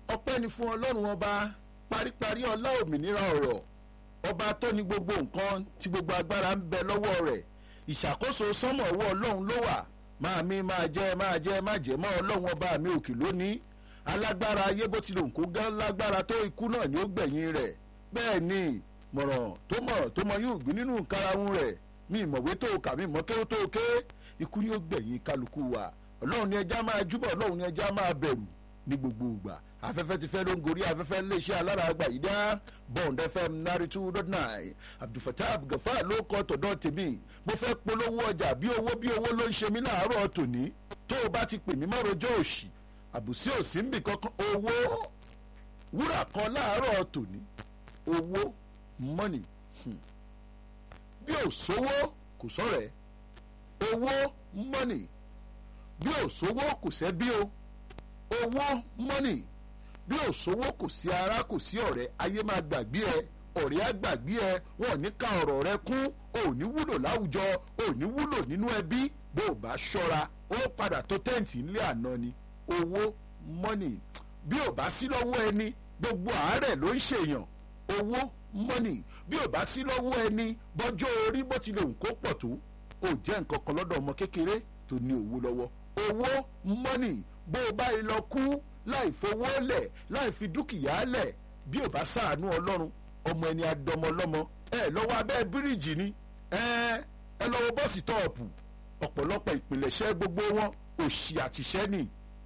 ọpẹ́ ni fún ọlọ́run ọba paríparí ọlá òmìnira ọ̀rọ̀ ọba tó ní gbogbo nǹkan tí gbogbo agbára ń bẹ lọ́wọ́ rẹ̀ ìṣàkóso sánmọ̀ ọwọ́ ọlọ́run ló wà máa mi máa jẹ́ máa jẹ́ má jẹ́ mọ́ ọlọ́run ọba mi òkè lónìí alágbára ayé bó tilẹ̀ òǹkó gán lágbára tó ikú náà ni ó gbẹ̀yìn rẹ̀ bẹ́ẹ̀ ni mọ̀ràn tó mọ̀ràn tó mọ yóò gbé nínú karahun rẹ̀ mi ìmọ̀wé tó kà mí mọ́ kéwó tó ké ikú ni ó gbẹ̀yìn kálukú wa ọlọ́run ni ẹja máa júbọ̀ ọlọ́run ni ẹja máa bẹ̀rù ní gbogbo ìgbà afẹ́fẹ́ ti fẹ́ ló ń gorí afẹ́fẹ́ iléeṣẹ́ alára àgbà yìí dá bond fm ninety two dot nine abdulfatah abdulgafar ló kọ́ tọ̀dọ̀ tèmi mo fẹ́ polówó ọjà bí owó bí owó ló ń ṣe mí láàárọ̀ tòní tó o bá ti pè mí mọ́rojọ́ òṣì àbùsí òsì ń bì kankan owó wúrà kan láàárọ̀ tòní owó money hmm. bí ò sówó kò sọ̀rẹ́ owó money bí ò sówó kò sẹ́bí o owó money bí ò sówó kò sí ara kò sí ọ̀rẹ́ ayé máa gbàgbé ẹ ọ̀rẹ́ á gbàgbé ẹ wọn ò ní ka ọ̀rọ̀ rẹ kún ò ní wúlò láwùjọ ò ní wúlò nínú ẹbí bó o bá ṣọ́ra ó padà tó tẹ́ǹtì ńlẹ̀ àná ni owó money bí ò bá sí lọ́wọ́ ẹni gbogbo àárẹ̀ ló ń ṣèyàn owó money bí ò bá sí lọ́wọ́ ẹni bọ́jọ́ orí bó tilẹ̀ ń kó pọ̀ tó ò jẹ́ nǹkan kan lọ́dọ̀ ọmọ kékeré tó ní owó lọ́wọ́ owó money bó o bá yìí lọ kú láì fowó lẹ̀ láì fi dúkìá lẹ̀ bí ò bá ṣàánú ọlọ́run ọmọ ẹni adọmọ lọ́mọ ẹ lọ́wọ́ abẹ́ bíríìjì ni ẹ ẹ lọ́wọ́ bọ́ọ̀sì tọ́ọ̀pù ọ̀pọ̀lọpọ̀ ìpìlẹ̀ṣẹ́ gbogbo wọn òṣì àtìṣẹ́ nì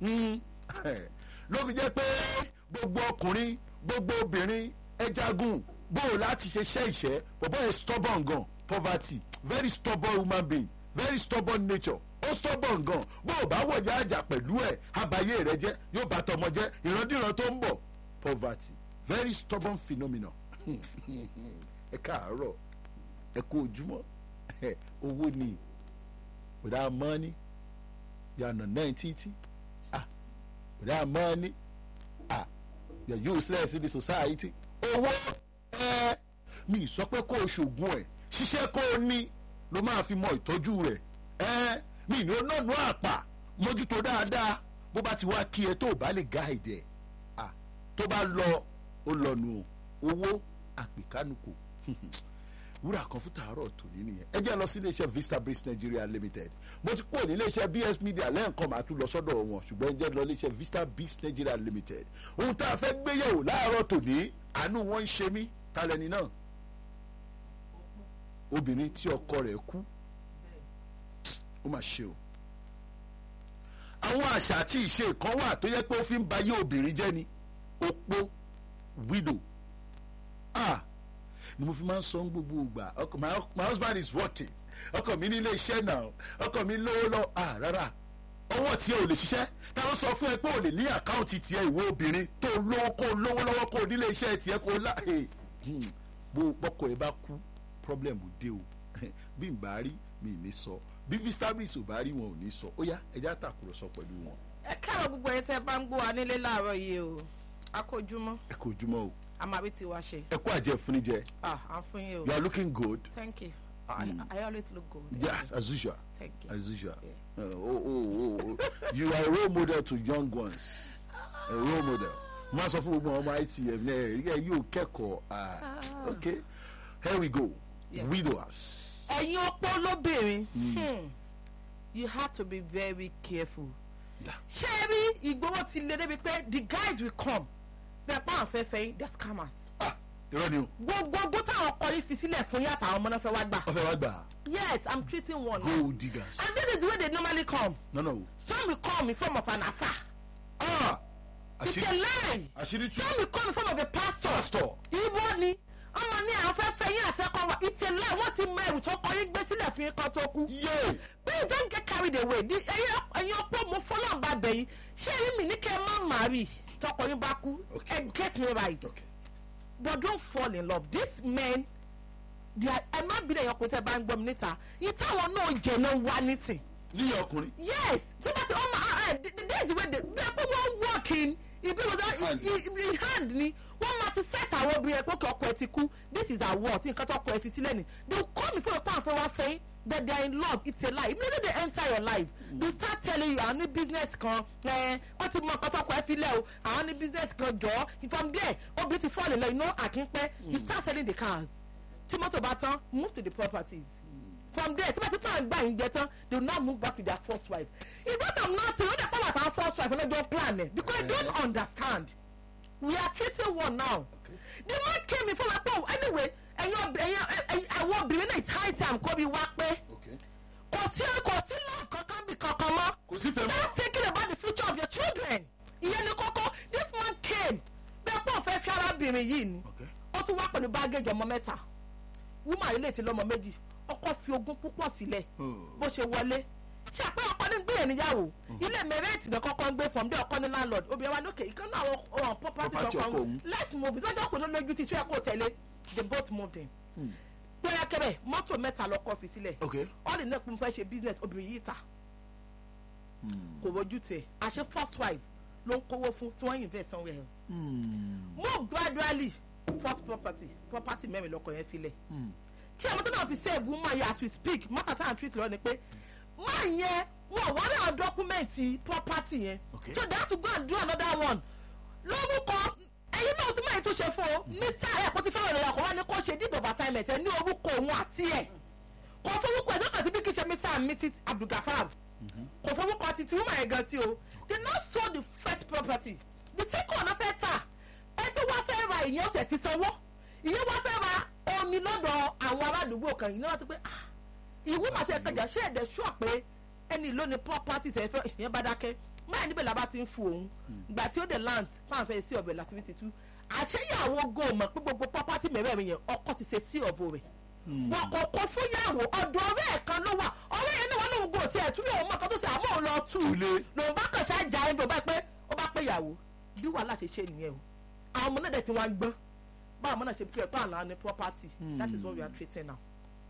ló fi jẹ́ pé gbogbo ọkùnrin gbogbo obìnrin ẹ jagun bóò láti ṣe ṣẹ́ ìṣẹ́ bọ̀bọ́ yẹn stubborn gan poverty very stubborn human being very stubborn nature ó stubborn gan bó o bá wọ̀jà àjà pẹ̀lú ẹ̀ abayé rẹ jẹ́ yóò bá tọmọ jẹ́ ìrandíran tó ń bọ̀ poverty very stubborn phenomenon ẹ káàárọ̀ ẹ kú ojúmọ́ owó ni without money yànnà náà títí ah without money ah you're useless in the society owó ẹ mi sọ pé kó o ṣògùn ẹ ṣiṣẹ́ kó o ní ló máa fi mọ ìtọ́jú rẹ̀ ẹ mi ní onánú àpà mójútó dáadáa bó bá ti wá kí ẹ tó bá lè gáàdì ẹ à tó bá lọ ó lọnu owó àpèkánukò wúrà kan fún tàárọ̀ tòní nìyẹn ẹ jẹ́ lọ sí iléeṣẹ́ vista breeze nigeria limited mo ti kúrò ní iléeṣẹ́ bs media lẹ́ẹ̀kan màá tún lọ sọ́dọ̀ wọn ṣùgbọ́n ẹ jẹ́ lọ iléeṣẹ́ vista breeze nigeria limited ohun tá a fẹ́ gbéyẹ̀wò láàárọ̀ tòní àánú wọn ń ṣe mí talẹ́ni náà obìnrin tí ọkọ rẹ̀ kú ó mà ṣe o àwọn àṣà àti ìṣe kan wà tó yẹ pé ó fi ń ba yé obìnrin jẹ́ ni opó widow ah ni mo fi máa ń sọ gbogbo ìgbà ọkọ my, my husband is working ọkọ mi ní ilé iṣẹ́ náà ọkọ mi lówó lọ ah rárá ọwọ́ tí ò lè ṣiṣẹ́ táwọn sọ fún ẹ pé ò lè ní àkáǹtì tiẹ̀ ìwé obìnrin tó lówó kó lówó lọ́wọ́ kó nílé iṣẹ́ tiẹ̀ kó lá bó pọkọ ẹ bá kú problem dé o bí n bá rí mi ní sọ bí vistabris ò bá rí wọn ò ní sọ ó yá ẹjẹ àtàkùrọ̀sọ pẹ̀lú wọn. ẹ káàrọ̀ gbogbo ẹ tẹ́ bá ń gbọ́ wa nílé láàárọ̀ yìí o a kò jùmọ̀ ẹ kò jùmọ̀ o a máa bí tiwa ṣe. ẹ kó àjẹ fúnijẹ ah à ń fún yín o you are looking good thank you I, I always look good. yes as usual Thank you. as usual Yeah. uh, oh, oh, oh, oh. you are a role model to young ones a role model má sọ fún gbogbo ọmọ itm náà ẹ ẹ yóò kẹ́kọ̀ọ́ ah okay here we go Yeah. widowers. ẹ̀yin opó lóbìnrin hmm, you have to be very careful. Yeah. ṣé ẹ rí ìgbowó ti lé débi pé the guys will come bẹ́ẹ̀ pa àwọn fẹ́fẹ́ yín they scammers. ah irọ́ ni o gbogbo ogún táwọn ọkọ yín fi sílẹ̀ fún yàtọ̀ àwọn ọmọ náà fẹ́ wá gbà. wọ́n fẹ́ wá gbà á. yes i'm treating one. gold diggers. and this is the way they normally come. no no. some will come in form of an afa. ah it's a àṣírí lie. àṣírí tú. some will come in form of a pastor. pastor. ibo ni ọmọ ní àwọn fẹ́ fẹ́ yín àtẹ́kọ̀ wa it's a lie wọ́n ti mọ ẹrù tó kọ yín gbé sílẹ̀ fún yín kan tó kú. yé please don't get carried away Di- ẹ̀yin ẹ̀yin ọ̀pọ̀ mo fọlọ́ bá bẹ̀yìn ṣé ẹ̀yin mi ní kẹ́ ẹ má marry tọkọ yín bá kú Okay. ẹ get me right okay. but don't fall in love these men they are ẹ má bí ẹ̀yàn kò tẹ́ bá ń gbọ́ mi níta yìí táwọn náà jẹ̀ náà wá nísìn níyà ọkùnrin. yes tí wọ́n ti ọmọ ẹ the the days wey dey bẹ́ẹ̀ pé wọ́n work in ibi Hand. wọ́n in hand ni wọ́n máa ti set àwọn obìnrin ẹ̀ pé kí ọkọ ẹ ti kú this is our work nǹkan tó ọkọ ẹ fi sílẹ̀ ni they will come before your pan fẹ́ wá fẹ́ yín that they are in love it's a lie immediately they enter your life they start telling you àwọn ní business kan ẹ wọ́n ti mọ nǹkan tó kọ ẹ fi lẹ̀ o àwọn ní business kan jọ from there obìnrin ti fall in love you know àkínpẹ́ you start selling the cars tí mọ́tò bá tán move to the properties from there tí wọ́n ti plan gbà yín jẹ tán they will now move back to their first wife if that am nothing wọ́n dẹ̀ pọ̀ wà tán first wife ọlọ́jọ́ plan ẹ̀ because they don't understand we are treating one now the man came in fún wa pé anyway ẹ̀yin ob- ẹ̀yin ẹ̀yin àwọn obìnrin náà it's high time kó bí wá pé Okay. kò sí kò sí love kankan bí kankan mọ́ kò sí fẹ́ mọ́. start thinking about the future of your children ìyẹn ni kókó this man came bẹ́ẹ̀ pọ̀ fẹ́ fi arábìnrin yìí ni Okay. ó tún wá pẹ̀lú bágẹ́jì ọmọ mẹ́ta woman ilé ti lọ́mọ méjì ọkọ fi ogún púpọ̀ sílẹ̀ Hmm. bó ṣe wọlé ṣe àpẹ ọkọ ní gbé níyàwó ilé mẹrẹẹtì náà kọ́kọ́ ń gbé from there ọkọ ní landlord obìnrin wa lókè ìkan náà àwọn ọ̀hún property Property kankan ọkọ òun. let's move it lọ́jọ́ kò ló lójú tí tí ẹ kò tẹ̀lé they both moved in pẹ́rẹ́kẹ́rẹ́ mọ́tò mẹ́ta lọ́kọ́ fi sílẹ̀ Okay. all the next mo fẹ́ ṣe business obìnrin yìí ta kò wojú tẹ̀ àṣẹ first wife ló ń kówó fún tí wọ́n invest somewhere else Hmm. move gradually first property property mẹ́rin lọ́kọ̀ yẹn filẹ̀ Hmm. tí àwọn tó náà fi save woman yẹn as we speak mọ́tà tá à ń treat lọ ni pé máa yẹn wọ́n wọ́n rí àwọn dọ́kúmẹ̀ntì property yẹn Okay. so they have to go and do another one lórúkọ ẹyin náà tún mẹ́rin tó ṣe fún o mr ẹ̀ kó ti fẹ́ràn rẹ̀ ọkọ̀ wá ní kó ṣe deed of assignment ẹ̀ ní orúkọ òun àti ẹ̀ kò fọwọ́kọ ẹ̀ dọ́kà tí bí kì í ṣe mr and mrs abdulgafar kò fọwọ́kọ àti tí woman yẹn gan sí o they not sold the first property the second ọ̀nà fẹ́ tà ẹ tí wọ́n fẹ́ ra ìyẹn ọ̀sẹ̀ ti sanwó ìyẹn wọ́n fẹ́ ra omi lọ́dọ̀ àwọn aládùúgbò kan yìí náà ti pé ah ìwú màá ṣe kẹjà ṣé ẹ̀dẹ̀ ṣọ́ pé ẹni ló ní property tẹ̀ fẹ́ ìyẹn bá dákẹ́ máa níbẹ̀ làbá ti ń fu òun gbà tí ó dé land fáwọn fẹ́ sí ọ̀bẹ láti fi ti tú àṣeyàwó go mọ̀ pé gbogbo property mẹ́rẹ̀ẹ̀rin yẹn ọkọ ti ṣe sí ọ̀bọ rẹ̀ wọn kò kó fúnyàwó ọ̀dọ̀ ọ̀rẹ́ ẹ̀ kan ló wà ọ̀rẹ́ yẹn ní wọn lóun gò sí ẹ̀ túlẹ̀ òun mọ̀ kan tó ṣe àmọ́ òun lọ tú Túlé. lòun bá kàn ṣáà já ẹ̀ bá pé ó bá pé ìyàwó bí wàhálà ṣe ṣe nìyẹn o àwọn ọmọ náà dẹ̀ ti wá ń gbọ́n báwọn ọmọ náà ṣe fi ẹ̀ pé àná ní property that is what we are treating now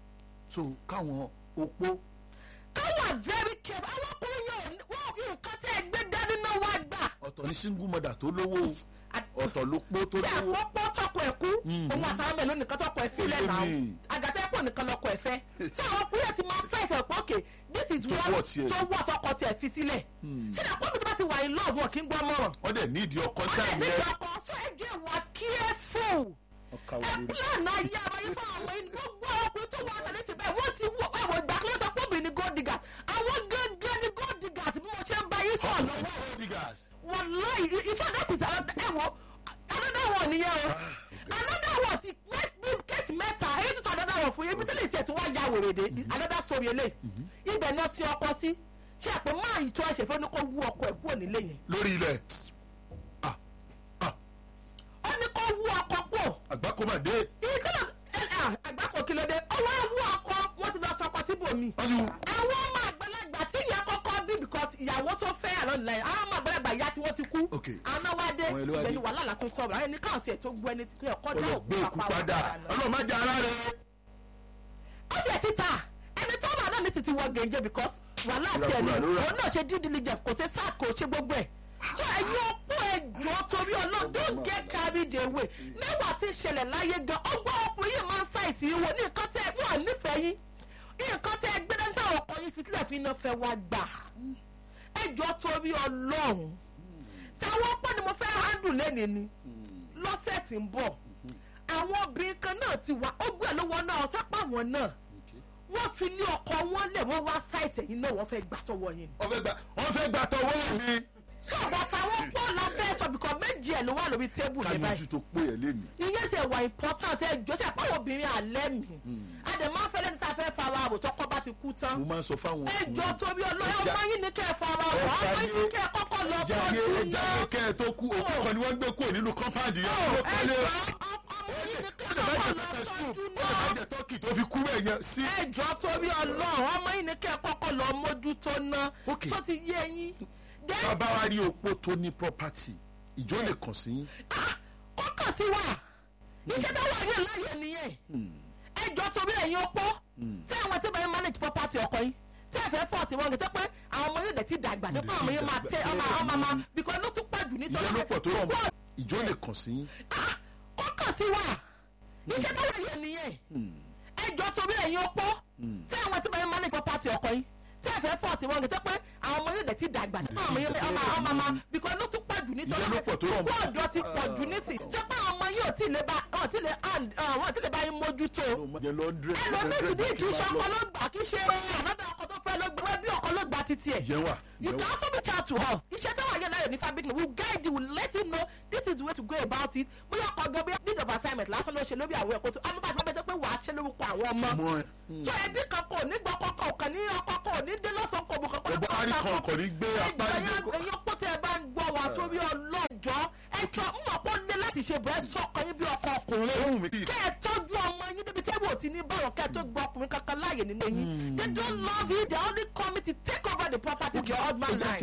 so káwọn opó káwà very careful àwọn ọkùnrin yẹn ò ní- wọn nǹkan tẹ́ ẹ gbé dání náà wá gbà. ọ̀tọ̀ ní single mother tó lówó ọ̀tọ̀ ló pó tó bí lówó. àpọ́pọ́ tọkọ ẹ̀ kú Mm. òun àtàwọn mẹ́lòó nìkan tọkọ ẹ̀ filẹ̀ Ó lé náà mi. àgàtà ẹ̀pọ̀ nìkan lọkọ ẹ̀ fẹ́ ṣé àwọn ọkùnrin yẹn ti máa fẹ́ ìfẹ́ pọ̀ okay this is Tó what wọ̀ tiẹ̀. tó wọ̀ tọkọ tiẹ̀ fi sílẹ̀ ṣé ní àpọ́pọ́ tó bá ti wà in love wọn kì í gbọ́ mọ̀ràn wọ́n dẹ̀ ní ìdí ọkọ wọ́n lè táìmù ní yẹn. ìjọkọ̀ sọ ẹ jẹ́ wà careful ọkà ẹ plan ayé ara yín fún àwọn ẹni gbogbo ọkùnrin tó wà tẹ̀lé ti bẹ́ẹ̀ wọ́n ti wọ ẹ̀wọ̀n ìgbà kí ló sọ pé obìnrin ni gold diggers àwọn gángan ni gold diggers bí mo ṣe ń bá yín sọ̀rọ̀ lọ́wọ́ diggers. wàláì ifá that is another ẹ̀wọ̀ another one nìyẹn o another one ti kéèsì mẹ́ta èyí tuntun another one fún yín ibi tí lè tiẹ̀ tí wọ́n ya wèrè dé another story eléyìí ibẹ̀ náà ti ọkọ sí ṣé àpè máa yìí tó ẹ̀ṣẹ̀ fẹ́ ní kó wú ọkọ ẹ̀ kúrò nílé yẹn lórí ilẹ̀ Ah, ah, ó ní kó wú ọkọ pọ̀ àgbákòmàdé ìkọlọ àgbákò kí ló dé ọwọ́ wú ọkọ wọ́n ti lọ fọkọ síbòmí wọ́n ti wù. àwọn ọmọ àgbàlagbà tí ìyá kọ́kọ́ bí because ìyàwó tó fẹ́ àlọ́ nílẹ̀ àwọn ọmọ àgbàlagbà ìyá tí wọ́n ti kú Ok. àwọn wá dé Àwọn ìlú wa ìgbẹ́ni dé. wàhálà làkún sọ̀rọ̀ àwọn ẹni káwọn tiẹ̀ tó gbọ́ ẹni tí ọkọ dá olùgbé òkú òkú papá padà ọlọ́run má jẹ́ ara rẹ̀. ó tiẹ̀ títà ẹni tó wà náà ní títí wọ gèǹjẹ because wàhálà tiẹ̀ ni Ìràkúrà ló rà. òun náà ṣe due diligence kò ṣe sáà kò ṣe gbogbo ẹ̀ tó ẹ̀yin ọ̀pọ̀ ẹ̀jọ̀ torí ọlọ́run don't get carried away nígbà tí ìṣẹ̀lẹ̀ láyé gan ọgbọ́n ọkùnrin yìí máa ń ṣàìsí ìwò ní nǹkan tẹ́ wọ́n nífẹ̀ẹ́ yín nǹkan tẹ́ gbé dáńtà ọkọ yín fi sílẹ̀ fi iná fẹ́ wá gbà ẹ̀jọ̀ torí ọlọ́run táwọn ọ̀pọ̀ ni mo fẹ́ handle lẹ́nìí ni lọ́sẹ̀ tí ń bọ̀ àwọn obìnrin kan náà ti wà ó gbé lọ́wọ́ náà ọ̀tápá wọn náà wọ́n fi ní ọkọ wọn lẹ̀ wọ́n wá sáìtì ẹ̀yìn náà wọ́n fẹ́ gbà tọwọ́ yín ni. wọ́n fẹ́ gbà wọ́n fẹ́ gbà tọwọ́ mi. sọ̀rọ̀ táwọn pọ̀ la fẹ́ sọ bìkọ́ méjì ẹ̀ ló wà lórí tébù ká yẹn ní báyìí ojú tó pé ẹ̀ lénìí. ìyẹn ti wà important ẹ jọ ṣe àpáwọ̀ obìnrin alẹ́ mi àdè máa ń fẹ́ lẹ́ni tá a fẹ́ fara àbò tọkọ bá ti kú tán mo máa ń sọ fáwọn ẹ jọ torí ọlọ́yọ́ ọmọ yín ní kẹ́ ẹ fara àbò Ẹ ọmọ yín ní kẹ́ ẹ kọ́kọ́ lọ ẹja yé tọ́jú ẹja náà yé kẹ́ ẹ tó kú òkú kan ni wọ́n gbé kúrò nínú kọ́mpáàdì yẹn ló ẹ kọ́lé. jọ ọmọ yín ní kẹ́ ẹ ó lè má kọ́kọ́ jẹ lọ pẹpẹ soup tọ́jú ó lè má náà jẹ tọ́kì tó fi kú ẹ̀ yẹn sí. ẹ jọ torí ọlọ́run ọmọ yín ní kẹ́ ẹ kọ́kọ́ lọ mójútó náà Okay. tó ti yé yín Then, bàbá wa rí opó tó ní property ìjọ lè kàn sí yín. ah, ó kàn sí wa iṣẹ́ tó wà yẹn láyé nìyẹn ẹ jọ torí ẹ̀yin opó tí àwọn tí bẹ́ẹ̀ manage property ọkọ yín tí ẹ fẹ́ fọ́ọ̀sì wọn gẹ̀tẹ́ pé àwọn ọmọ yóò dẹ̀ ti dàgbà nípa àwọn yẹn máa tẹ ọmọ ọmọ ọmọ because ló tún pàjù nítorí ìyẹn ló pọ̀ tó rọ̀ púpọ̀ ìjọ lè kàn sí yín. ó kàn sí wa iṣẹ́ tó wà yẹn nìyẹn ẹ jọ torí ẹ̀yin opó tí àwọn tí báyìí manage property ọkọ yín tí ẹ fẹ́ fọ́ọ̀sì wọn gẹ́gẹ́ pé àwọn ọmọ yóò dẹ̀ ti dàgbà tí àwọn ọmọ yóò ọmọ ọmọ ọmọ because ló tún pọ̀ jù nítorí Ìyẹn ló pọ̀ tó rọ̀ mọ́. kó ọ̀dọ́ ti pọ̀ jù nísìn jẹ́ pé àwọn ọmọ yóò tí lè bá wọn tí lè hand wọn tí lè bá yín mójútó yẹn lọ ń dúró ẹlòmíì ti bí kì í ṣe ọkọ ló gbà kì í ṣe ànádà ọkọ tó fẹ́ ló gbà bí ọkọ ló gbà títí ẹ̀ yẹn wà you yẹn can wà also reach out to us iṣẹ́ tó wà yẹn láyọ̀ ní fabric we will guide you we will let you know this is the way to go about it bóyá ọkọ̀ gan bóyá need of assignment lásán ló ṣe lórí àwọn ẹ̀kọ́ tó amúbàdàn bẹ́ẹ̀ tó pé wàá ṣe lórúkọ àwọn ọmọ mọ ẹ tó ẹbí kan kò ní gbọ́ kọ́kọ́ kàn ní ọkọ̀ kò ní dé lọ́sàn-án kò bù kankan ọgbọ́n parí kan kò ní gbé apárí ẹ̀yin ọ̀pọ̀ tẹ́ ẹ bá ń gbọ́ wa torí ọlọ́jọ́ ẹ sọ ń mọ̀ pé ó lé láti ṣe bọ́ ẹ sọ ọkọ yín bí ọkọ ọkùnrin ohun mi kì í kẹ́ ẹ tọ́jú ọmọ yín débi tẹ́bù ò ti ní bọ̀rọ̀ kẹ́ ẹ tó gbọ́ ọkùnrin kankan láàyè nínú yín they don't love you they only come to take over the property of your husband life.